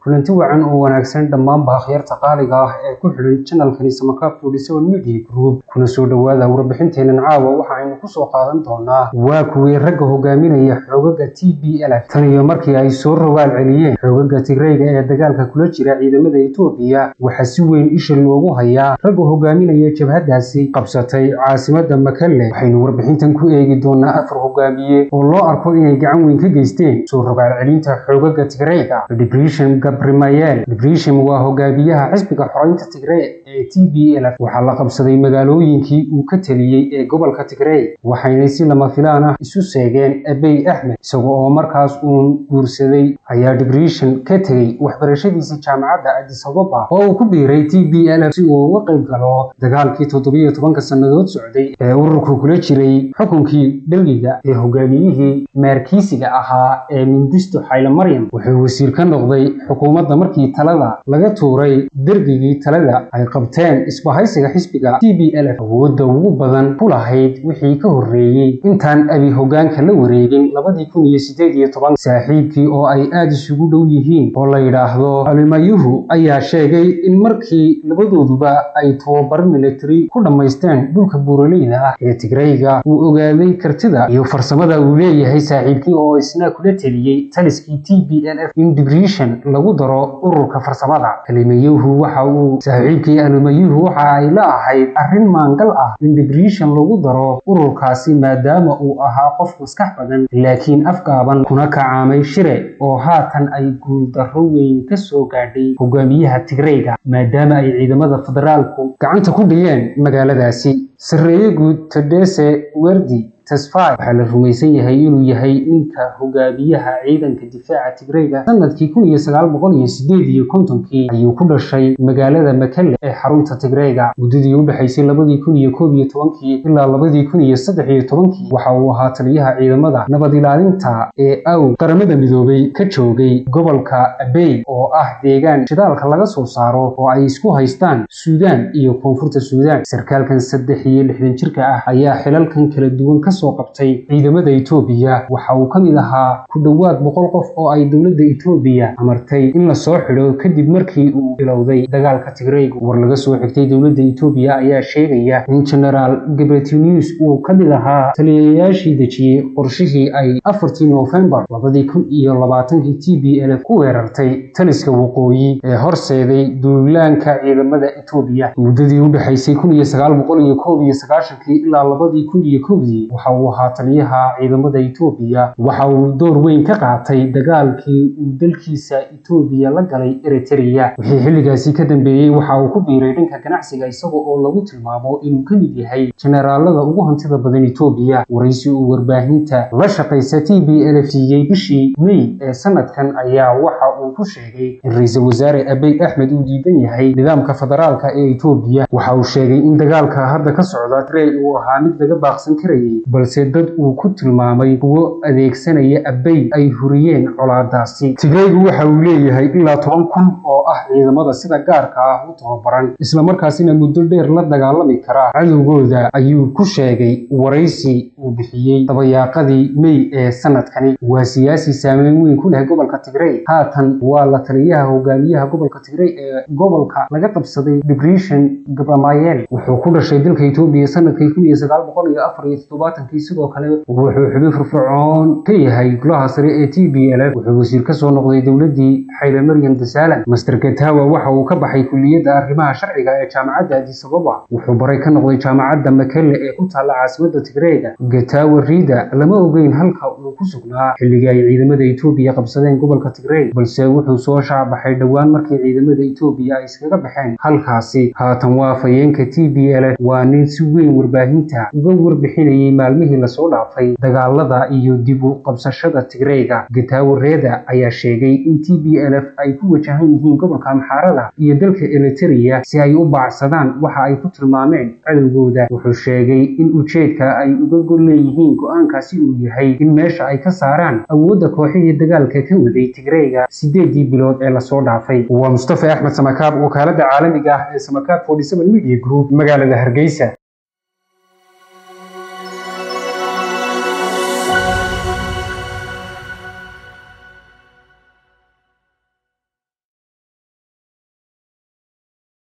kulanti wacan oo wanaagsan dhammaanba akhyaarta qaaliga ah ee ku xidhan janalkani samakaab forty media group kuna soo dhowaada warbixinteenan caawa waxa aynu kusoo qaadan doonaa waa kuwii ragga hogaaminaya xoogaga t b l tan iyo markii ay soo rogaal celiyeen xoogaga tigreyga ee dagaalka kula jira ciidamada etoobiya waxaa si weyn isha loogu hayaa ragga hogaaminaya jabhadaasi qabsatay caasimada makalle waxaynu warbixintan ku eegi doonaa afar hogaamiye oo loo arko inay gacan weyn ka geysteen soo rogaal celinta xoogaga tigreyga debrisham gabrimayel debrisham waa hogaamiyaha xisbiga xoreynta tigrey ee t b l waxaa la qabsaday magaalooyinkii uu ka teliyey ee gobolka tigrey waxayna si lama filaan ah isu seegeen abey axmed isaga oo markaas uun guursaday ayaa debrisham ka tegey waxbarashadiisa jaamacadda adis ababa oo uu ku biiray t b l si uu uga qayb galo dagaalkii toddobiyo tobanka sannadood socday ee ururku kula jiray xukunkii belgiga ee hogaamiyihii meerkiisiga ahaa ee mindisto xayle maryam wuxuu wasiir ka noqday xukuumadda markii talada laga tuuray dergigii talada ay qabteen isbahaysiga xisbiga t b l awoodda ugu badan ku lahayd wixii ka horreeyey intaan abi hogaanka la wareegin labadii kun iyo sideed iyo toban saaxiibkii oo ay aada isugu dhow yihiin oo la yidhaahdo alimayuhu ayaa sheegay in markii labadooduba ay tababar military ku dhammaysteen dhulka buuraleyda ah ee tigreyga uu ogaaday kartida iyo farsamada uu leeyahay saaxiibkii oo isna kula teliyey taliskii t b l f in dibrishan lagu daro ururka farsamada alimayuhu waxa uu saaxiibkii alimayuhu waxa ay la ahayd arrin maangal ah in dibrishan lagu daro ururkaasi maadaama uu ahaa qof maskax badan laakiin afgaaban kuna kacaamay shire oo haatan ay guuldarro weyn ka soo gaadhay hogaamiyaha tigreyga maadaama ay ciidamada federaalku gacanta ku dhigeen magaaladaasi sarreeye guud todese werdi tesfai waxaa la rumaysan yahay inuu yahay ninka hogaamiyaha ciidanka difaaca tigreyga sanadkii kun iyo sagaal boqol iyo sideed iyo kontonkii ayuu ku dhashay magaalada makalle ee xarunta tigreyga muddadii u dhexaysay labadii kun iyo koob iyo tobankii ilaa labadii kun iyo saddex iyo tobankii waxa uu ahaa taliyaha ciidamada nabad ilaalinta ee aw qaramada midoobay ka joogay gobolka abey oo ah deegaan shidaalka laga soo saaro oo ay isku haystaan suudaan iyo koonfurta suudaan sarkaalkan saddex iyo lixdan jirka ah ayaa xilalkan kala duwan ka soo qabtay ciidamada etoobiya waxa uu ka mid ahaa ku dhowaad boqol qof oo ay dowladda etoobiya amartay in la soo xidho kadib markii uu bilowday dagaalka tigreyga war laga soo xigtay dowladda etoobiya ayaa sheegaya in genaraal gebretinius uu ka mid ahaa taliyayaashii dejiyey qorshihii ay afartii noofembar labadii kun iyo labaatankii t b l ku weerartay taliska waqooyi ee horseeday duulaanka ciidamada etoobiya muddadii u dhexaysay kun iyo sagaal boqol iyo koob iyo sagaashankii ilaa labadii kun iyo kowdii waxa uu ahaa taliyaha ciidamada etoobiya waxa uu door weyn ka qaatay dagaalkii uu dalkiisa etoobiya la galay eritereya wixii xilligaasi ka dambeeyey waxa uu ku biiray dhanka ganacsiga isaga oo lagu tilmaamo inuu ka mid yahay jenaraalada ugu hantida badan etoobiya waraysi uu warbaahinta la shaqaysa t b l f siiyey bishii mey ee sanadkan ayaa waxa uu ku sheegay in ra-iisul wasaare abey axmed uu diidan yahay nidaamka federaalka ee etoobiya waxa uu sheegay in dagaalka hadda ka socda trey uu ahaa mid laga baaqsan karayay balse dad uu ku tilmaamay kuwo adeegsanaya abey ay huriyeen colaadaasi tigreygu waxa uu leeyahay ilaa toban kun oo ah ciidamada sida gaarka ah u tababaran islamarkaasina muddo dheer la dagaalami kara cadowgooda ayuu ku sheegay waraysi uu bixiyey dabayaaqadii mey ee sanadkani waa siyaasi saameyn weyn ku leh gobolka tigrey haatan waa la taliyaha hogaamiyaha gobolka tigrey ee gobolka laga qabsaday dibrishan gabramayel wuxuu ku dhashay dalka etoobiya sanadkii kun iyo sagaal boqol iyo afar iyo toddobaatankii sidoo kale wuxuu xubin firfircoon ka yahay golaha sare ee t b l f wuxuu wasiir ka soo noqday dowladdii xayle maryam dasalan master gatawa waxa uu ka baxay kulliyadda arrimaha sharciga ee jaamacadda adis ababa wuxuu baray ka noqday jaamacadda makelle ee ku taalla caasimadda tigreega gatawa riida lama ogeyn halka uu ku sugnaa xilligii ay ciidamada etoobiya qabsadeen gobolka tigrey balse wuxuu soo shaabaxay dhowaan markii ciidamada etoobiya ay iskaga baxeen halkaasi haatan waa fayeenka t b l f waa nin si weyn warbaahinta uga warbixinayay maalmihii lasoo dhaafay dagaalada iyo dib u qabsashada tigreyga gatawo reeda ayaa sheegay in t b l f ay ku wajahan yihiin gobolka amxaarada iyo dalka eritereya si ay u baacsadaan waxa ay ku tilmaameen cadowgooda wuxuu sheegay in ujeedka ay uga gol leeyihiin go-aankaasi uu yahay in meesha ay ka saaraan awoodda kooxihii dagaalka ka waday tigreyga sideedii bilood ee lasoo dhaafay waa mustafa axmed samakaab wakaalada caalamiga ah ee samakaab media group magaalada hargeysa